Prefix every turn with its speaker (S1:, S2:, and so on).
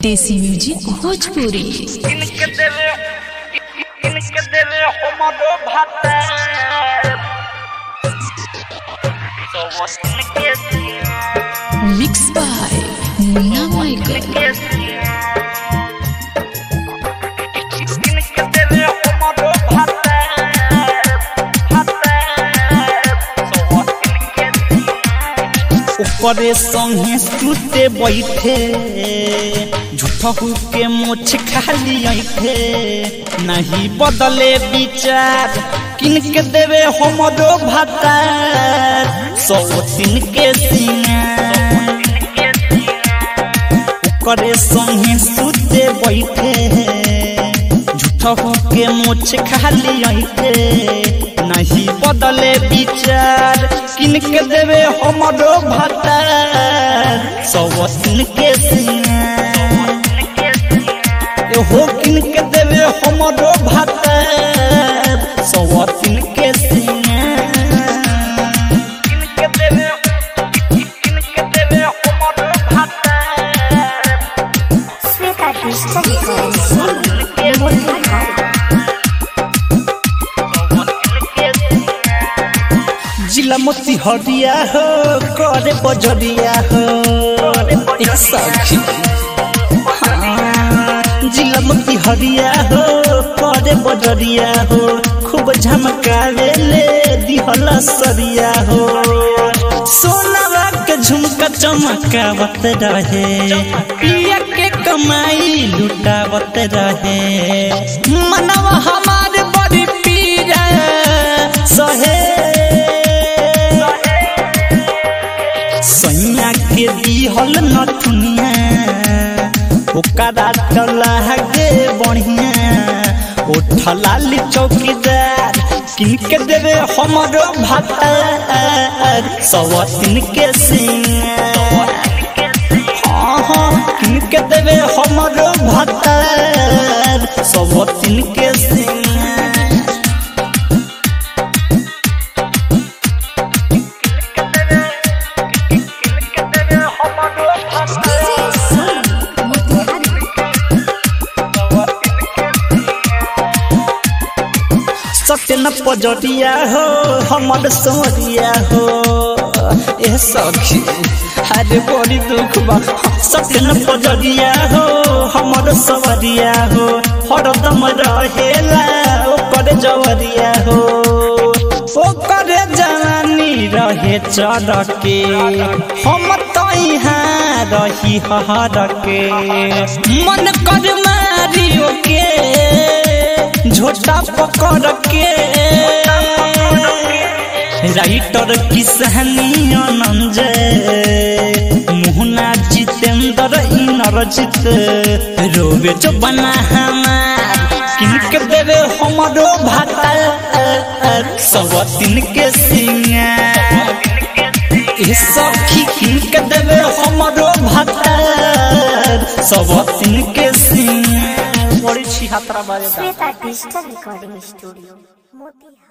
S1: देसी म्यूजिक भोजपुरी
S2: इनके दिल इनके दिल हमरो भाता तो वो इनके
S1: मिक्स बाय मुन्ना माइकल
S2: इनके दिल हमरो भाता भाता तो वो इनके
S3: ओकरे संगे सुते बैठे झूठहू के मोछ खाली ऐठे नहीं बदले विचार किनके देवे हमरो भातार सौ दिन के सिंगार ओकरे संगे सुते बैठे झूठहू के मोछ खाली ऐठे नहीं बदले विचार किनके देवे हमरो भातार सौ दिन के सिंगार हो किनके देवे हमरो भातार सौ दिन के सिंगार
S2: इनके दिल इनके दिल हमरो भाता
S4: Sveta Krishna
S3: जिला मोती हरिया हो करे बजरिया हो एक सखी हाँ, जिला मोती हरिया हो करे बजरिया हो खूब झमकावे ले दिहला सरिया हो सोनावा के झुमका चमकावत रहे पिया के कमाई लुटावत रहे मनवा हमारे बड़ी पीरा सहे सैया के दिहल नथुनिया ओकरा डला गे बढ़िया उठला ली चौकीदार किनके देवे हमरो भातार सवतिन के सिंगार हाँ हाँ किनके देवे हमरो भातार सवतिन के सिंगार
S2: इनके दिल हमरो भाता
S3: सत्यन पजरिया हो हमर सोरिया हो ए सखी अरे बड़ी दुख बा सत्यन पजरिया हो हमर सवरिया हो हरदम रहेला ओकर जवरिया हो ओकर जवानी रहे चढ़ के हम तो यहाँ रही हर के मन कर मारियो के झोटा पकड़ के राइटर किसहनी आनंद मुहना जितेंद्र इनरजित रोवे जो बना हमार किनके देवे हमरो भाता सब दिन के सिंगार ए सखी किनके देवे हमरो भाता सब दिन के सिंगार बड़ी छिहत्तरा बाजे
S4: Sveta Krishna Recording Studio Motiha